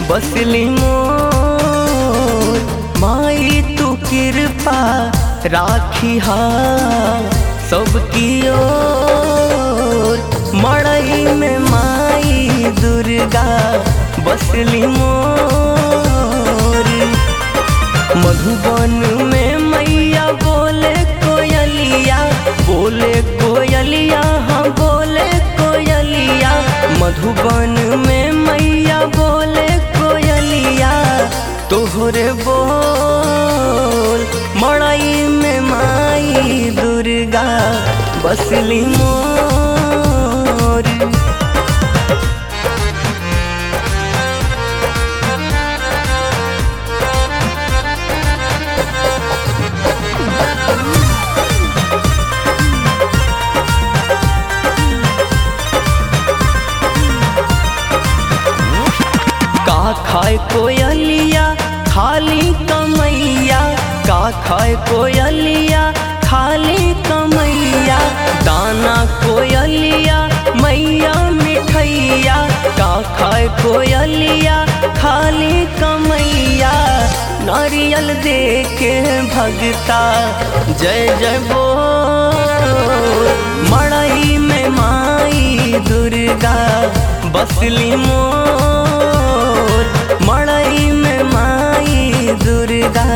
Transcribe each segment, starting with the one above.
बसली मोर माई तू कृपा राखी हा सबकी ओर मड़ई में माई दुर्गा बसली मोर मधुबन में मैया बोले कोयलिया बोले कोयलिया हाँ बोले कोयलिया मधुबन में मैया बोले कोयलिया तोहरे बोल मड़ई में माई दुर्गा बसली मोर का खाए कोयलिया खाली कमैया का खाए कोयलिया खाली कमैया दाना कोयलिया मैया मिठैया का खाए कोयलिया खाली कमैया नारियल दे के भगता जय जय बोल मड़ई में माई दुर्गा बसली मोर मड़ई में माई दुर्गा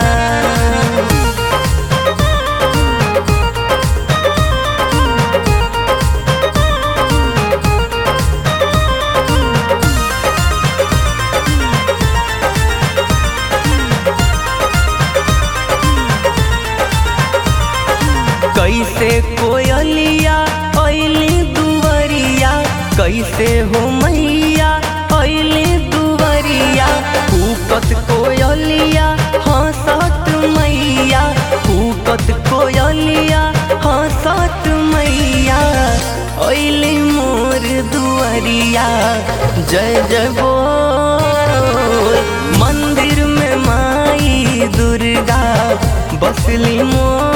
कैसे कोयलिया ऐली दुवरिया कैसे हो मैया ऐली दुवरिया कूकत कोयलिया हंसत मैया कूकत कोयलिया हंसत मैया ऐली मोर दुवरिया जय जय बोल मंदिर में माई दुर्गा बसली मोर